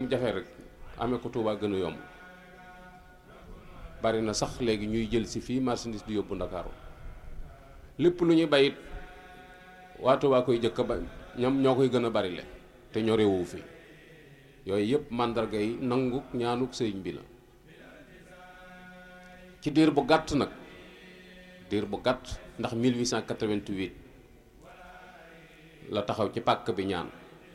jafe rek amee ko Touba gën a yomb bari na sax léegi ñuy jël si fii marchandise di yóbbu Ndakaaru lépp lu ñuy bayit waa Touba koy jëkk ba ñoom ñoo koy gën a bari le te ñoo réewu fi yooyu yëpp màndarga yi nangu ñaanuk sëriñ bi la ci diir bu gàtt nag diir bu gàtt ndax 1888 la taxaw ci pàkk bi ñaan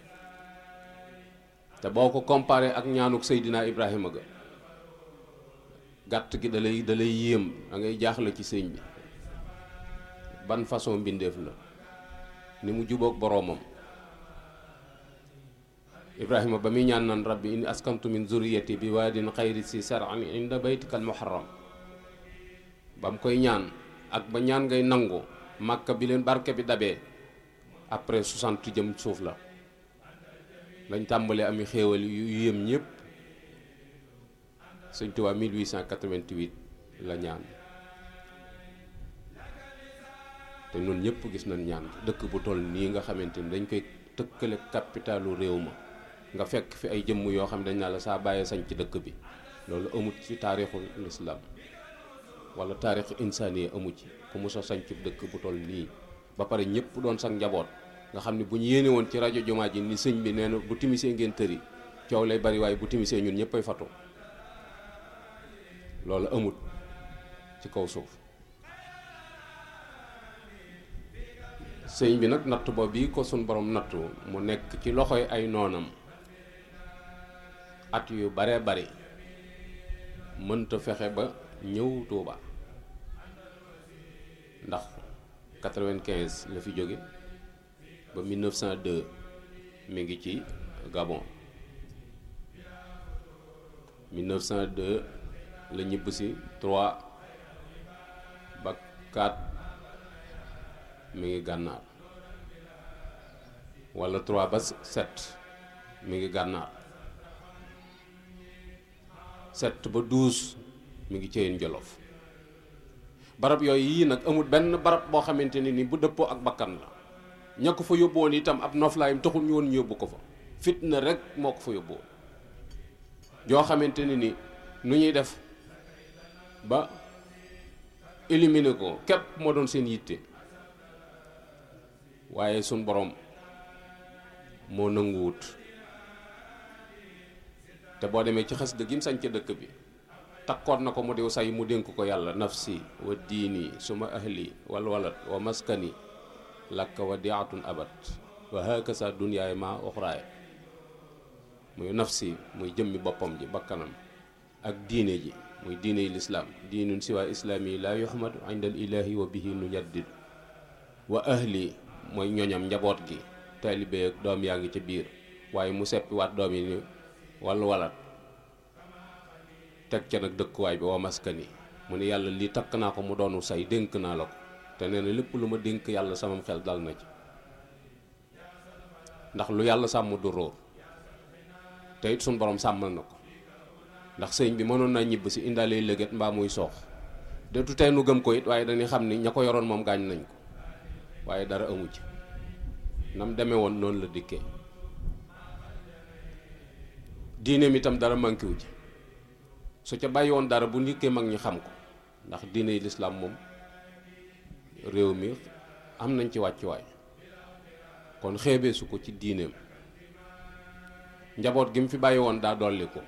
te boo ko comparé ak ñaanuk Seydina Ibrahima ga gàtt gi da lay da lay yéem da ngay jaaxle ci sëñ bi ban façon mbindeef la ni mu jubóog boroomam Ibrahima ba muy ñaan naan rabbi inni askantu min zurriyati bi waadin xayri si saran inda baytikal muharram ba mu koy ñaan ak ba ñaan ngay nangu màkka bi leen barke bi dabee après 60 jëm suuf la lañ tàmbalee ami xéewal yu yéem ñëpp sëñ Tuubaa 1888 la ñaan te ñun ñëpp gis nañ ñaan dëkk bu toll nii nga xamante ni dañ koy tëkkale capitalu réew ma nga fekk fi ay jëmm yoo xam dañ naa la saa bàyyee sañ ci dëkk bi loolu amut ci taarixul lislaam wala taarixu insaaniya amu ci ku mos a sañ ci dëkk bu toll nii ba pare ñëpp doon sax njaboot nga xam ne bu ñu yéene woon ci rajo jumaa ji ni sëñ bi nee na bu timisee ngeen tëri coow lay bari waaye bu timisee ñun ñëpp ay fatu loolu amut ci kaw suuf sëñ bi nag natt boobu bii ko suñ borom nattu mu nekk ci loxoy ay noonam at yu bare bari mënta fexe ba ñëw Tuuba ndax 95 la fi jóge ba 1902 mi ngi ci Gabon 1902 la ñibb si 3 ba 4 mi ngi gànnaar wala 3 ba 7 mi ngi gànnaar 7 ba 12 mi ngi ceyeen jolof barab yooyu yii nag amul benn barab boo xamante ne ni bu dëppoo ak bakkan la ña ko fa yóbbu woon itam ab noflaayam taxul ñu woon ñu yóbbu ko fa fitna rek moo ko fa yóbbu woon joo xamante ne ni nu ñuy def ba éliminer ko képp moo doon seen yitte waaye suñ borom moo nanguwut te boo demee ci xas dëgg yim sañ ca dëkk bi takkoon na ko mu diw say mu dénk ko yàlla nafsi wa diini suma ahli wal walad wa maskani lakka wa diatun abat wa hakasa dunyaay ma oxraay muy nafsi muy jëmmi boppam ji bakkanam ak diine ji muy diine yi lislaam diinun siwa islaami la yuhmadu inda al ilahi wa bihi nu jaddid wa ahli mooy ñoñam njaboot gi taalibe ak doom yaa ngi ca biir waaye mu seppi waat doom yi ni wal walat teg ca nag dëkkuwaay bi wa maskani mu ne yàlla lii takk naa ko mu doonu say dénk naa la ko te nee na lépp lu ma dénk yàlla samam xel dal na ci ndax lu yàlla sàmm du róor te it suñ borom sàmmal na ko ndax sëñ bi mënoon naa ñibb si indaale lëgët mbaa muy soox de tu tey nu gëm ko it waaye dañuy xam ni ña ko yoroon moom gaañ nañ ko waaye dara amu ci nam demee woon noonu la dikkee diineem itam dara manqué wu ci su ca bàyyi woon dara bu ndikkee mag ñi xam ko ndax diine yi lislaam moom réew mi am nañ ci wàccuwaay kon xeebee su ko ci diineem njaboot gi mu fi bàyyi woon daa dolli ko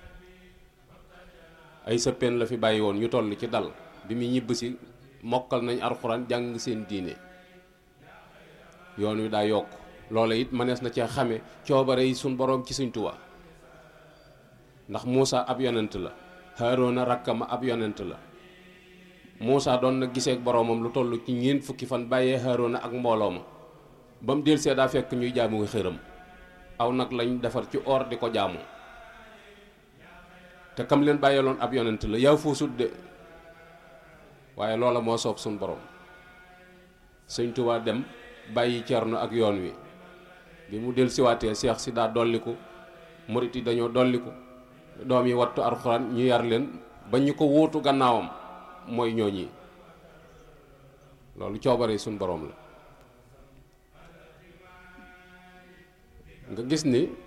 ay sëppeen la fi bàyyi woon ñu toll ci dal bi mu ñibb si mokkal nañ alxuraan jàng seen diine yoon wi daa yokk loola it mënees na cee xame coobare yi suñ boroom ci Sëñ Tuubaa ndax Muusa ab yonent la Haaruna rakkama ab yonent la Muusa doon na gisee ak boroomam lu toll ci ñeent fukki fan bàyyee Haaruna ak mbooloo ma ba mu delsee daa fekk ñuy jaamu ngi xëram aw nag lañ defar ci or di ko jaamu te kam leen bàyyeeloon ab yonent la yaa fuusut de waaye loola moo soob suñ borom Sëñ Tuubaa dem bàyyi cerno ak yoon wi bi mu del siwaatee seex si daa dolliku murit yi dañoo dolliku doom yi wattu alxuraan ñu yar leen ba ñu ko wuutu gannaawam mooy ñooñi loolu coobare suñ boroom la nga gis ni